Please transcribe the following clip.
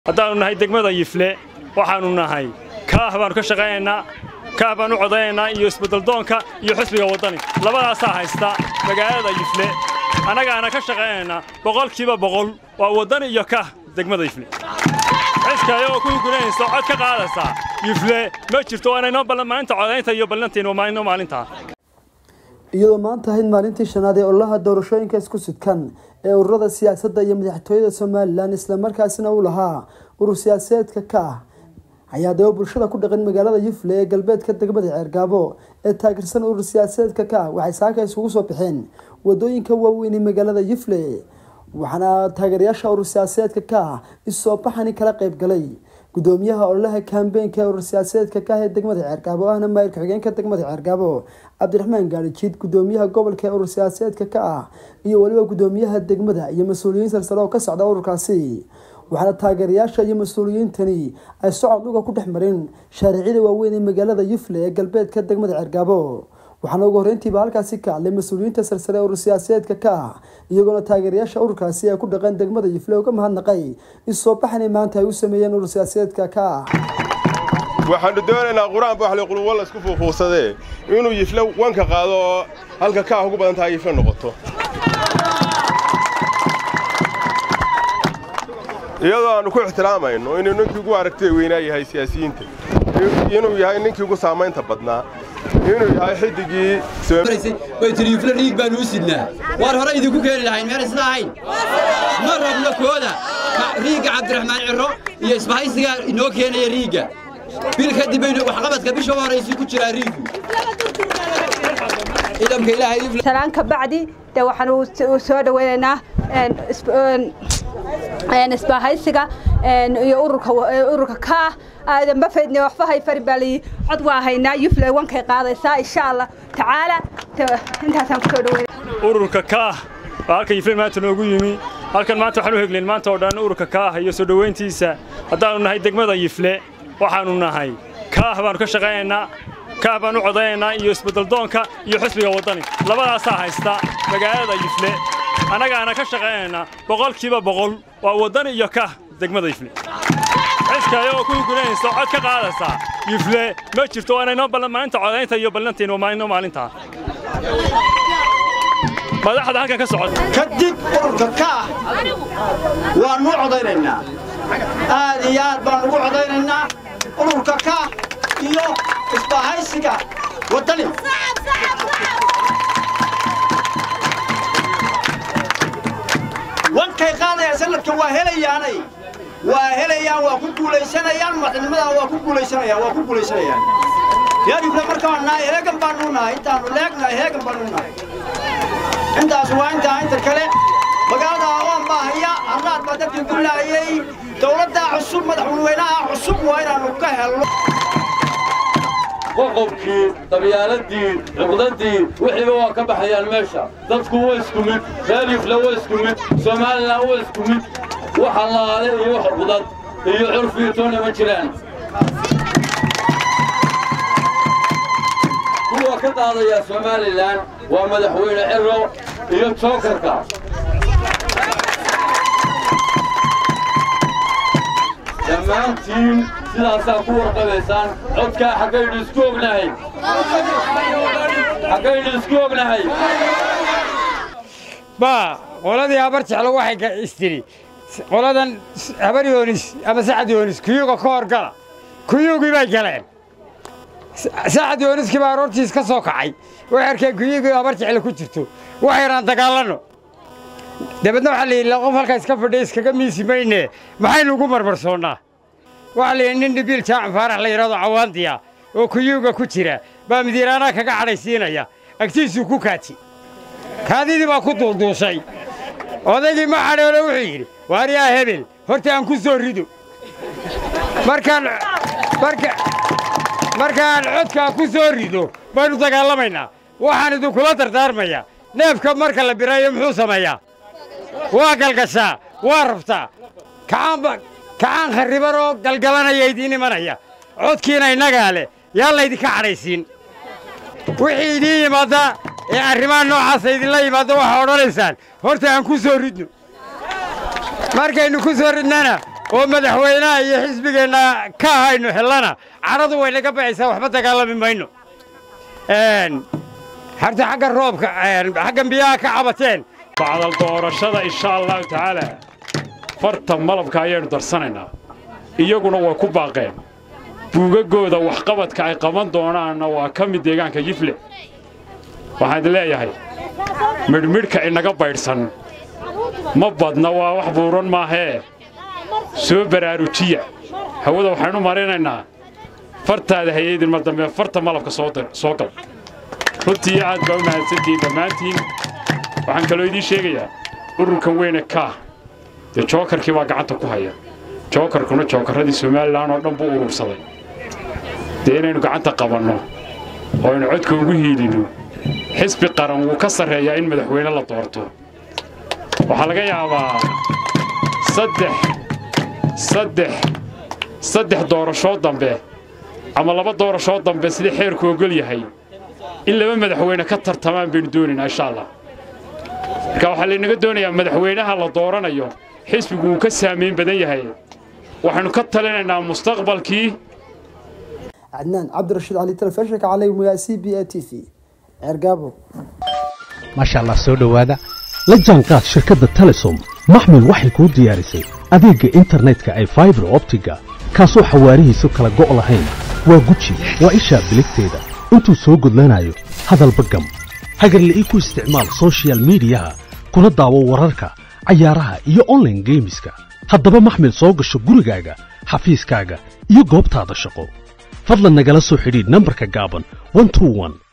haddaannu nahay degmada yifle waxaannu nahay kaah baannu ka shaqaynaynaa kaah baan u codaynaynaa iyo isbeddeldoonka iyo xisbiga waddani labadaasaa haysta magaalada yifle annagaana ka shaqaynaynaa boqolkiiba boqol waa waddani iyo kaah degmada yifle cidka ayagoo ku guranaysa cod ka qaadaysaa yifle ma jirto waana inoo maalinta codaynta iyo ballantiinu maalinno maalintaa iyadoo maanta ahayd maalintii shanaad ee ololaha doorashooyinka isku sidkan ee ururada siyaasadda iyo madaxtooyada somalilan islamarkaasina uu lahaa urur siyaasadeedka ka ah ayaa daba bulshada ku dhaqan magaalada yufle ee galbeedka degmada ceergaabo ee taageersan urur siyaasadeedka ka ah waxay saaka isugu soo baxeen wadooyinka waaweyn ee magaalada yufle waxaana taageerayaasha urur siyaasadeedka ka ah isoo baxani kala qayb galay gudoomiyaha ololaha kambeynka ee urur siyaasadeedka ka ah ee degmada ceergaabo ahna maayirka xigeenka degmada ceergaabo cabdiraxmaan gaarijiid gudoomiyaha gobolka ee urur siyaasadeedka ka ah iyo weliba gudoomiyaha degmada iyo mas-uuliyiin salsale oo ka socda ururkaasi waxaana taageerayaasha iyo mas-uuliyiintani ay socod dhuga ku dhex mareen shaariicida waaweyn ee magaalada yufle ee galbeedka degmada ceergaabo waxaana ugu horreyntiiba halkaasi ka hadlay mas-uuliyiinta sarsare ee urur siyaasadeedka ka ah iyagoona taageerayaasha ururkaasi ay ku dhaqeen degmada yufle uga mahadnaqay in soo baxani maanta ay u sameeyeen urur siyaasadeedka ka ah waxaannu doonaynaa qur-aan baaxle qulubwa la isku fuufuusadee inuu yifle wanka qaado oo halka kaah ugu badan tahay yifle noqoto iyadoo aannu ku ixtiraamayno inuu ninkii ugu aragtida weynaa yahay siyaasiyiinta inuu yahay ninkii ugu saamaynta badnaa inuu yahay xiddigii way tiri yufle riig baannu u sidnaa waar hore idinku keeni lahayn meel isla ahayn ma rabno kooda riigga cabdiraxmaan cirro iyo isbahaysigaa inoo keenaya riigga bil kadib baynu waxqabadka bisha u horraysay ku jiraa riiggu ciidanka ilaahay yufle salaan ka bacdi dee waxaan soo dhaweynaynaa isbaahaysiga iyo ururka kaah aadan bafaydne waxba hay fari baa layi cod waa haynaa yufle wankay qaadaysaa insha allah tacaala intaasaan kusoo dhaweyna ururka kaah waa halkan yifle maanta noogu yimi halkan maanta waxaan u heglayn maanta oo dhan ururka kaah iyo soo dhowayntiisa haddaannu nahay degmada yifle waxaannu nahay kaah baannu ka shaqaynaynaa kaah baan u codaynaynaa iyo isbeddeldoonka iyo xisbiga waddani labadaasaa haysta magaalada yifle annagaana ka shaqaynaynaa boqolkiiba boqol waa waddani iyo kaah degmada yifle cidka ayagoo ku guranaysa cod ka qaadaysaa yifle ma jirto waana inoo maalinta codaynta iyo ballantiinu maalinno maalintaa madaxda halkan ka socota kadib ururka kaah waannu codaynaynaa aad iyo aad baan ugu codaynaynaa ururka kaah iyo isbahaysiga waddani wankay qaadayaan sanadkan waa helayaanay waa helayaan waa ku guulaysanayaan madaxnimadaa waa ku guulaysanayaan waa ku guulaysanayaan reer yufle markaan nahay heegan baannu nahay intaannu leegnahay heegan baannu nahay intaas waa intaa inta kale magaalada awoon baa haya harraad baa dadkii ku laayey dawladdaa cusub madaxweynaha cusub waa inaannu ka helno qoqobkii dabyaaladii cuqdadii wixiiba waa ka baxayaan meesha dadku waa isku mid reer yufle waa isku mid somalilan waa isku mid wax allaale iyo wax cuqdad iyo curfiyo toona ma jiraan kuwa ka daadaya somalilan waa madaxweyne ciro iyo jookarka dhammaantiin sidaasaa ku warqabaysaan codkaa xaggaynu isku ognahay xaggaynu isku ognahay baa qoladii habar jeclo waxay istidhi qoladan habar yoonis ama sacad yoonis kuyuga ka hor gala kuyugii bay galeen sacad yooniskii baa aroortiis ka soo kacay waxay arkeen kuyugii habar jeclo ku jirto waxaynaan dagaalanno dabeedna waxaa la yidhi qof halkaa iska fadhiya iskaga miisi mayne maxaynu ugu marmarsoonnaa waxaa la yidhi nin dhibiil jaacan faarax la yidhahdo cawaandiya oo kuyuuga ku jira baa midiiraanaa kaga cadhaysiinaya agtiisuu ku kaaji kaadidii baa ku duulduushay odaygii ma cadhoole wuxuu yidhi waaryaa hebel horta aan ku soo rido markaan markaan codkaa ku soo rido baynu dagaalamaynaa waxaan idinkula dardaarmayaa neefka marka la birayo muxuu sameeyaa waa galgashaa waa rabtaa kacaan kharriban oo galgalanaya idiin imanaya codkiina innagaa leh yaa laydinka cadhaysiin wixii idiin yimaadda ee arrimaha noocaasa idinla yimaadda waxaa odhanaysaan horta aan ku soo ridno markaynu ku soo ridnana oo madaxweynaha iyo xisbigeenna ka ahaynu hellana cadhadu way naga baxaysaa waxba dagaalami mayno harta xagga roobka xaggan biyaha ka cabateen bacdal doorashada insha allahu tacaala farta malabka ayaynu darsanaynaa iyaguna way ku baaqeen buugaggooda waxqabadka ay qaban doonaanna waa ka mid deegaanka yifle waxaan idin leeyahay midhmidhka inaga baydhsan ma badna waa wax buuran maahee soo baraarujiya hawada waxaynu marinaynaa fartaada hayeydinma dambe farta malabka soo gal runtii aad baa u mahadsantihiin dhammaantiin waxaan kaloo idiin sheegayaa ururkan weyne kaah dee jookarkii baa gacanta ku haya jookarkuna jookarradii somalilan oo dhan buu urursaday dee inaynu gacanta qabanno oo aynu codka ugu hiilinno xisbi qaran wuu ka sarreeyaa in madaxweyne la doorto waxaa laga yaabaa saddex saddex saddex doorashoo dambe ama laba doorashoo dambe sidii xeerku ogol yahay in laba madaxweyne ka tartamaan baynu doonaynaa insha allah marka waxaa laynaga doonayaa madaxweynaha la dooranayo xisbigu wuu ka saamayn badan yahay waxaynu ka talinaynaa mustaqbalkii cadnaan cabdirashiid cali telefishinka calaymaya c b a t v ceergaabo maasha allah soo dhowaada la jaanqaad shirkadda telesom maxmil waxay kuu diyaarisay adeegga internetka ay faibar optiga kaasoo xawaarihiisu kala go' lahayn waa guji waa ishaa biligteeda intuu soo gudlanayo hadalba gam hagarle ii ku isticmaal sochial midiyaha kuna daawo wararka cayaaraha iyo onlaine geemiska haddaba maxmil soo gasho gurigaaga xafiiskaaga iyo goobtaada shaqo fadlan nagala soo xidhiidh nambarka gaaban